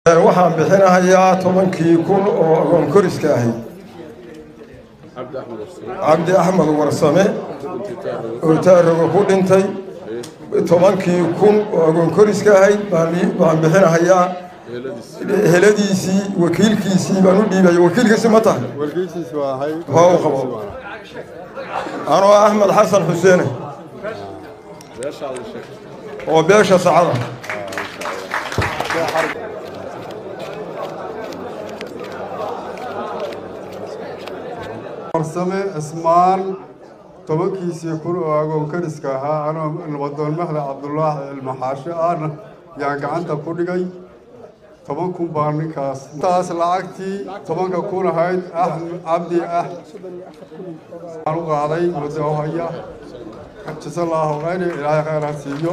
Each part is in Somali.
waxaan bixinahayaa tobankii kun oo agoon koriska ahayd cabdi axmed warsame oo taaraga ku dhintay tobankii kun oo agoon koriska ahayd baan bixinahayaa heladiisii wakiilkiisii baan u dhiibaya wakiilkiisi ma tahay waa u qabo anoo axmed xasan xuseene oo beesha sacada warsame cismaan tobankiisii kun oo agoon kariska ahaa anoo nabadoon mahda cabdulaahi cilmaxaashe ahna yaan gacanta ku dhigay toban kun baa ninkaas intaas lacagtii tobanka kun ahayd cabdi ah aan u qaaday muddo haya jasallaahu khayri ilaahay khayr ha siiyo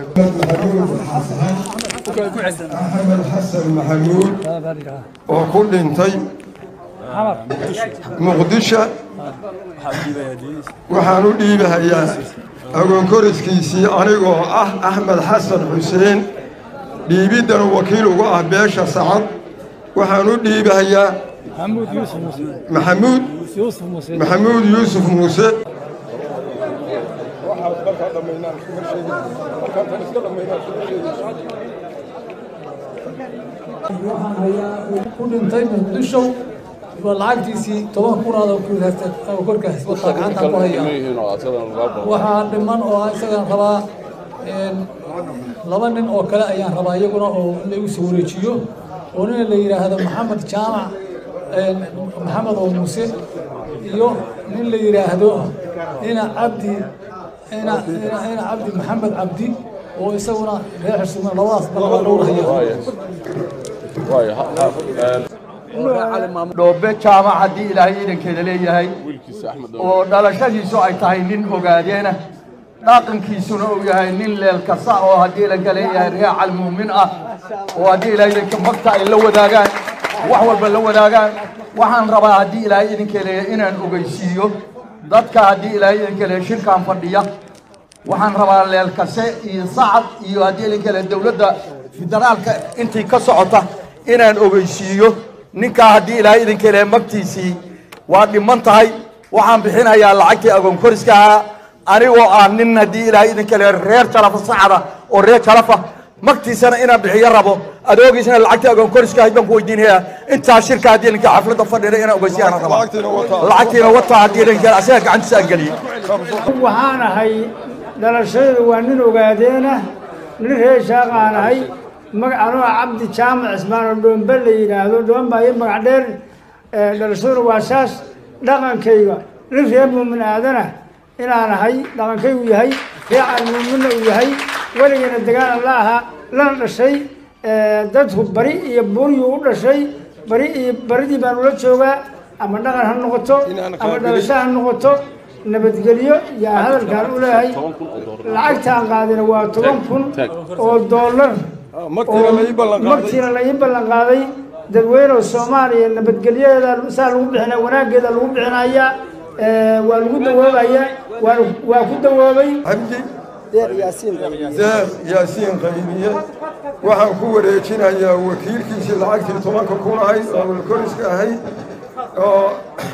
axmed xasan maxamuud oo ku dhintay muqdisho waxaan u dhiibahayaa agoon koriskiisii anigoo ah axmed xasan xuseen dhiibiddana wakiil uga ah beesha sacad waxaan u dhiibahayaa maxamuud maxamuud yuusuf muuse ku dhintay muqdisho waa lacagtiisii toban kunaad korkaas wataa gacanta ku haya waxaa dhiman oo isagaan rabaa laba nin oo kale ayaan rabaa iyaguna oo in laigu soo wareejiyo oo nin la yidhaahdo maxamed jaamac maxamed oo muuse iyo nin la yidhaahdo ina cabdi ina ina cabdi maxamed cabdi oo isaguna reer xirsume labadaas balabaa loo haya dhoobe jaamac haddii ilaahay iidankeeda leeyahay oo dhalashadiisu ay tahay nin ogaadeena dhaqankiisuna uu yahay nin leelkasa oo haddii ilanka leeyahay reer calmuumin ah oo haddii ilaahay idanka magta ay la wadaagaan wax walba la wadaagaan waxaan rabaa haddii ilaahay idinka leeyahay inaan ogeysiiyo dadka haddii ilaahay idinka leeyahay shirkaan fadhiya waxaan rabaa leelkase iyo sacad iyo haddii idinka leeyahay dowladda federaalka intii ka socota inaan ogeysiiyo ninkaa haddii ilaahay idinka leeyahay magtiisii waa dhiman tahay waxaan bixinayaa lacagtii agoon koriska ahaa anigoo ah nin haddii ilaahay idinka leeyahay reer jalafa sacada oo reer jalafa magtiisana inaan bixiyo rabo adoogiisana lacagtii agoon koriska ahayd baan ku weydiinayaa intaa shirka haddii idinka xafladda fadhida inaan ogeysiyaan rabaa lacagtiina wataa haddii idinka asaga gacantiisa aan geliyey waxaan ahay dhalashadaydu waa nin ogaadeena nin reer shaaqaan ahay magacanoo cabdi jaamac cismaan oo dhoombe la yidhaahdo dhoomba iyo magac dheer dhalashaduna waa saas dhaqankayga nin reer muumin aadana inaan ahay dhaqankaygu yahay reer calmuuminna uu yahay weligana degaan la ahaa lana dhashay dadku bari iyo buuryu u dhashay bari iyo baridii baan ula joogaa ama dhaqan ha noqoto ama dhalasho ha noqoto nabadgelyo yaa hadalkaan u leeyahay lacagtaan qaadina waa toban kun oo doolar magtiina la ii ballan qaaday dadweyneha soomaaliya nabadgelyadeeda saa lagu bixina wanaaggeeda lagu bixinaya waa lagu dawoobaya waa ku dawoobay deeq yaasiin qaybiye waxaan ku wareejinayaa wakiilkiisii lacagtii tobanka kun ahayd oo koriska ahayd oo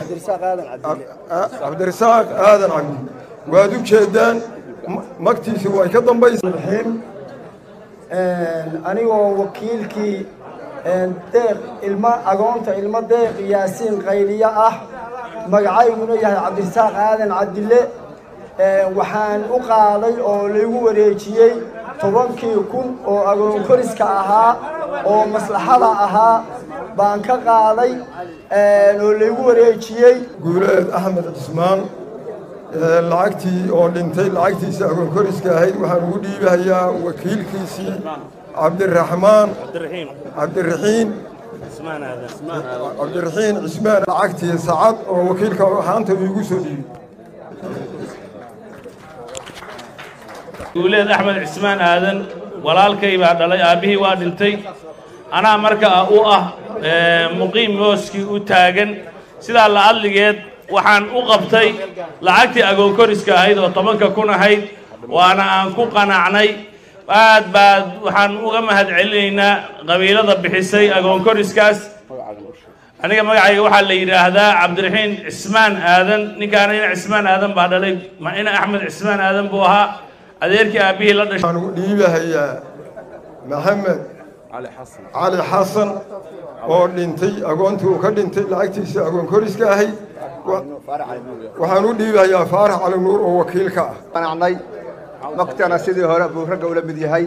cabdirasaaq aadan cabdi waad u jeedaan magtiisi way ka dambaysa anigoo wakiilkii deeq ilmo agoonta ilmo deeq yaasiin qayliye ah magacayguna yahay cabdirasaaq aadan cabdille waxaan u qaaday oo laygu wareejiyey tobankii kun oo agoon koriska ahaa oo maslaxada ahaa baan ka qaaday oo laygu wareejiyey guuleed axmed cismaan lacagtii oo dhintay lacagtiisii agoon koriska ahayd waxaan ugu dhiibahayaa wakiilkiisii cabdiraxmaan cabdiraxiin cabdiraxiin cismaan lacagtii sacad oo wakiilka ahaanta iigu soo dhiibay guuleed axmed cismaan aadan walaalkay baa dhalay aabbihii waa dhintay anaa marka u ah muqiim mooskii u taagan sidaa la adligeed waxaan u qabtay lacagtii agoon koriska ahayd oo tobanka kun ahayd waana aan ku qanacnay aad baad waxaan uga mahad celinaynaa qabiilada bixisay agoon koriskaas aniga magacayga waxaa la yidhaahdaa cabdiraxiin cismaan aadan ninkaana ina cismaan aadan baa dhalay ma ina axmed cismaan aadan buu ahaa adeerkii aabbihii la dhashay waxaan ugu dhiibahayaa maxamed cali xasan oo dhintay agoontii uu ka dhintay lacagtiisa agoon koriska ahayd Wa- waxaan u dhiibahayaa faarax cali nuur oo wakiilka ah qanacnay waqtana sidii hore buu ragga ula mid yahay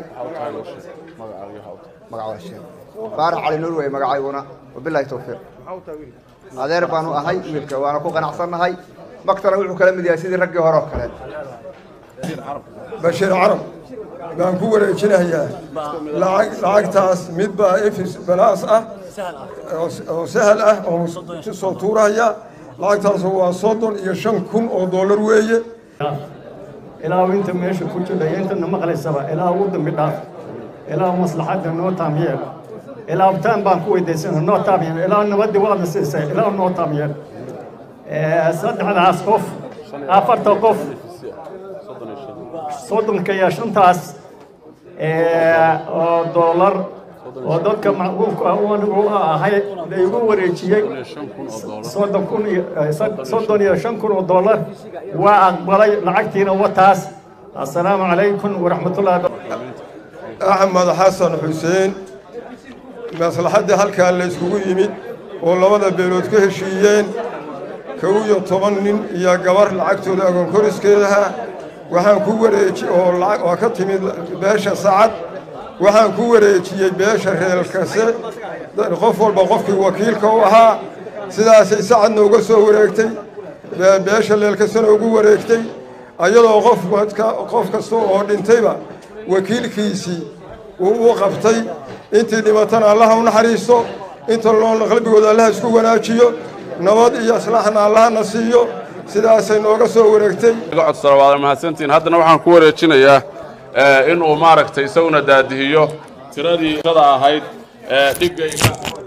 magaca sheekh faarax cali nuur wey magacayguna wabillahi tawfiiq adeer baanu ahay wiilka waana ku qanacsannahay waqtana wuxuu kala mid yahay sidii raggii hore oo kale bashiir carab baan ku wareejinayaa lacag lacagtaas mid baa efis balaas ah oo- oo sahal ah oo soo tuuraya lacagtaas waa soddon iyo shan kun oo dollar weeye ilaa inta meesha ku jira iyo intana maqlaysaba ilaa ugu dambi dhaaf ilaa maslaxadda noo taamyeel ilaa abtaan baan ku weydiisana noo taamyeel ilaa nabadii waadna siisay ilaa noo taamyeel saddexdaas qof afarta qof soddonka iyo shantaas oo doolar oo dadka macquulka ah uu anigu ahay la igu wareejiyey soddon kun iyo soddon iyo shan kun oo doolar waa aqbalay lacagtiina wataas assalaamu calaykum waraxmatullahi axmed xasan xuseen maslaxaddii halkaa la yskugu yimid oo labada beelood ka heshiiyeen kow iyo toban nin iyo gabar lacagtooda agoon koriskeedaha waxaan ku wareeji oo lacag oo ka timid beesha sacad waxaan ku wareejiyey beesha reelkase qof walba qofkii wakiilka u ahaa sidaasay sacadna uga soo wareegtay bee- beesha leelkasena ugu wareegtay ayadoo qof wadka- qof kasta oo dhintayba wakiilkiisii uu u qabtay intii dhibatana allaha u naxariisto inta loolna qalbigooda allaha isku wanaajiyo nabad iyo islaaxna allahana siiyo sidaasay nooga soo wareegtay iga codsada waad mahadsantihiin haddana waxaan ku wareejinayaa eh, inuu maaragtay isaguna daadihiyo tiradii tirada ahayd ee dhigayga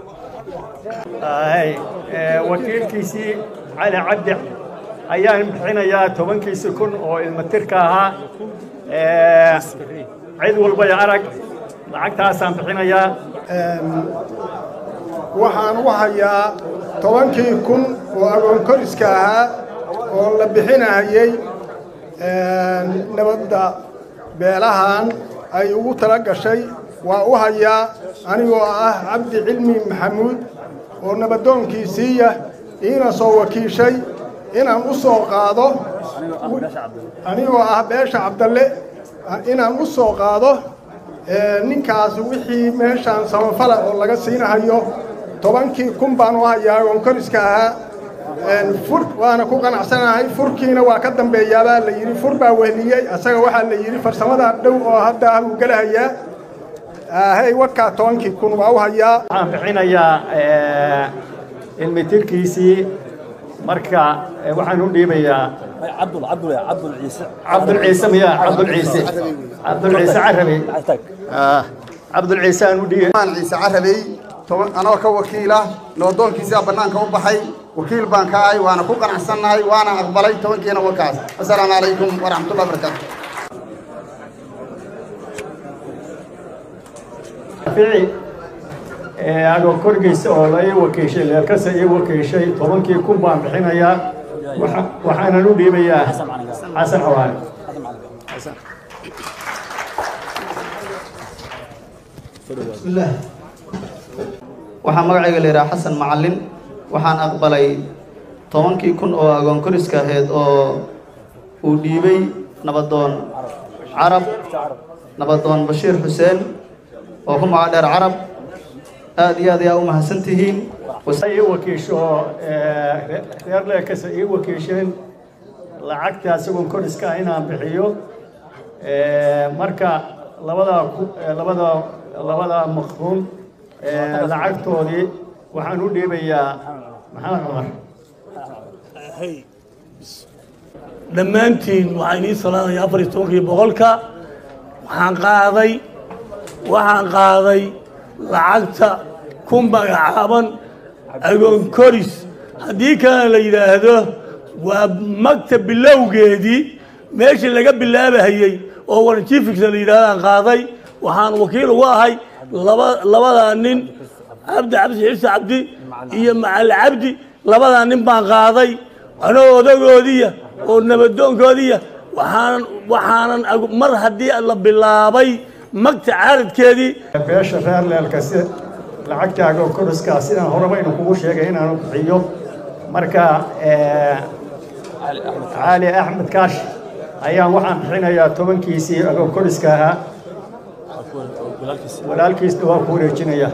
Ay, ee, wakiilkiisii cali cabdi ayaan bixinayaa tobankiisi kun oo ilmatirka ahaa Ee, cid walbay arag lacagtaasaan bixinayaa waxaan u hayaa tobankii kun oo agoon koriska ahaa oo la bixinayay nabadda beelahan ay ugu tala gashay waa u hayaa anigoo ah cabdi cilmi maxamuud oo nabadoonkiisiiya iina soo wakiishay inaan u soo qaado anigoo ah beesha cabdalle inaan u soo qaado ee, ninkaas wixii meeshaan samafala oo laga siinahayo tobankii kun baan u hayaa oon koriska ahaa Een, fur waana ku qanacsanahay furkiina waa ka dambeeyaabaa la yidhi fur baa wehliyey asaga waxaa la yidhi farsamada dhow oo hadda uu gelahayaa hey warkaa tobankii kun waa u hayaa waxaan bixinayaa ee, ilmitirkiisii marka ee, waxaan u dhiibayaa cabdulciise miya cabdulciise cabdulciise carabi Ah, cabdulciise aan u dhiibay maan ciise carabey toban anoo ka wakiila nabadoonkiisaa bannaanka u baxay wakiil baan ka ahay waana ku qanacsannahay waana aqbalay tobankiina wakaas assalaamu calaykum waraxmatullahi wabarakaatu fici ee, agoo korgeysa oo la ii wakiishay leelkasa ii wakiishay tobankii kun baan bixinayaa Waxa- waxaanan u dhiibayaa xasan xawaale waxaa magacayga la yidhaha xasan macalin waxaan aqbalay tobankii kun oo agoon koriska ahayd oo uu dhiibay nabadoon carab nabadoon bashiir xuseen oo ku magac dheer carab aad iyo aad ayaa u mahadsan tihiin ii wakiisho ee, reer leekasa ii wakiisheen lacagta isagoon koriska ah inaan bixiyo Ee, marka labada ku- ee, labada labada maqruum ee, lacagtoodii waxaan u dhiibayaa maxamed cumar dhammaantiin waxaa inii salaamaya afar iyo tobankii boqolka waxaan qaaday waxaan qaaday lacagta ku magacaaban agoon koris haddii kalena la yidhaahdo waa magta bilowgeedii meeshii laga bilaabahayey oo warjifiksa la yidhahdaan qaaday waxaan wakiil uga ahay laba labadaa nin cabdi cabdi xibsi cabdi iyo macali cabdi labadaa nin baan qaaday anoo odagoodiya oo nabadoonkoodiya waxaanan waxaanan mar haddii la bilaabay magta caaradkeedii beesha reer leelkasi lacagtaaga oo koriska sidaan horeba inu kugu sheegay inaanu bixiyo marka cali axmed kaash ayaan waxaan bixinayaa tobankiisii agoo koriska ahaa walaalkiisna waa ku wareejinaya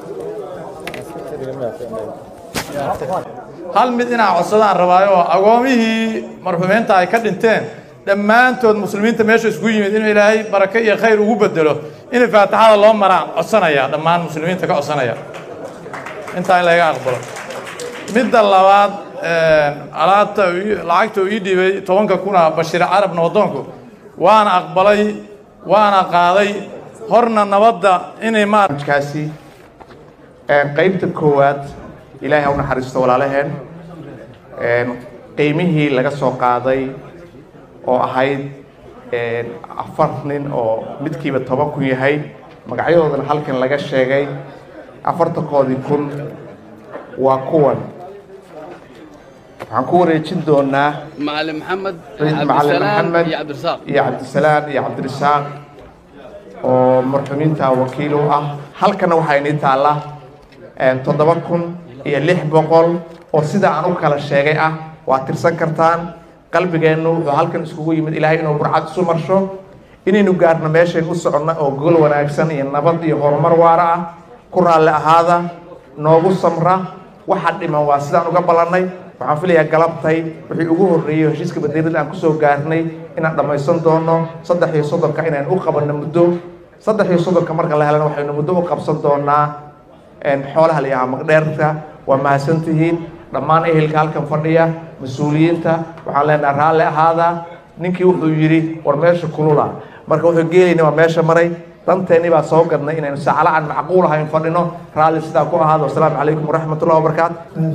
hal mid inaa codsadaan rabaayo oo agoomihii marxuumiinta ay ka dhinteen dhammaantood muslimiinta meesha isku yimid inuu ilaahay barake iyo khayr ugu bedelo in faatixada loo maraan codsanaya dhammaan muslimiinta ka codsanaya intaa in laga aqbalo midda labaad alaabta lacagta uu ii dhiibay tobanka kuna bashiir carab nabadoonku waana aqbalay waana qaaday horna nabadda inay maarkaasi qaybta koowaad ilaahay ha u naxariisto walaalaheen qiimihii laga soo qaaday oo ahayd afar nin oo midkiiba toban kun yahay magacyadoodana halkan laga sheegay afartankoodii kun waa kuwan waxaan ku wareejin doonaa معلم محمد macalin عبد maxamed السلام يا عبد الرزاق iyo cabdisalaan iyo cabdirasaaq oo marxuumiinta wakiil u ah halkana waxaa inii taalla toddoba kun iyo lix boqol oo sida aan u kala sheegay ah waa tirsan kartaan qalbigeennu wuxuu halkan iskugu yimid ilaahay inuu burcad isu marsho inaynu gaarno meeshayn u soconno oo gogol wanaagsan iyo nabad iyo horumar waara ah ku raalli ahaada noogu samra waxa dhiman waa sidaan uga ballannay waxaan filayaa galabtay wixii ugu horreeyey heshiiska badeerada aan kusoo gaarnay inaan dhammaysan doono saddex iyo soddonka inaan u qabanno muddo saddex iyo soddonka marka la helana waxaynu muddo u qabsan doonaa xoolaha la yahaa maqdheerka waa mahadsantihiin dhammaan ehelka halkan fadhiya mas-uuliyiinta waxaan leenaha raalli ahaada ninkii wuxuu yidhi war meesha kulula marka wuxuu geelayna waa meesha maray danteennii baa soo gadnay inaynu saacala aan macquul ahayn fadhino raalli sidaa ku ahaada wasalaamu calaykum waraxmatullahi wabarakaatu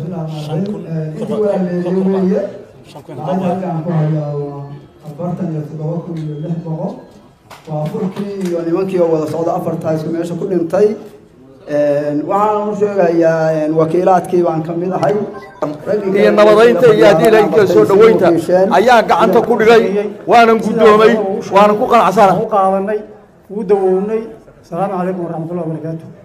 afartan iyo toddoba kun iyo lix boqol waa furkii iyo nimankii oo wada socda afartaa isku meesha ku dhintay waxaan u sheegayaa wakiilaadkii baan ka mid ahay iyo nabadaynta iyo haddii ilaahka soo dhoweynta ayaa gacanta ku dhigay waanan guddoomay waanan ku qanacsana u qaadanay ugu dawownay asalaamu calaykum waraxmatullahi wabarakaatu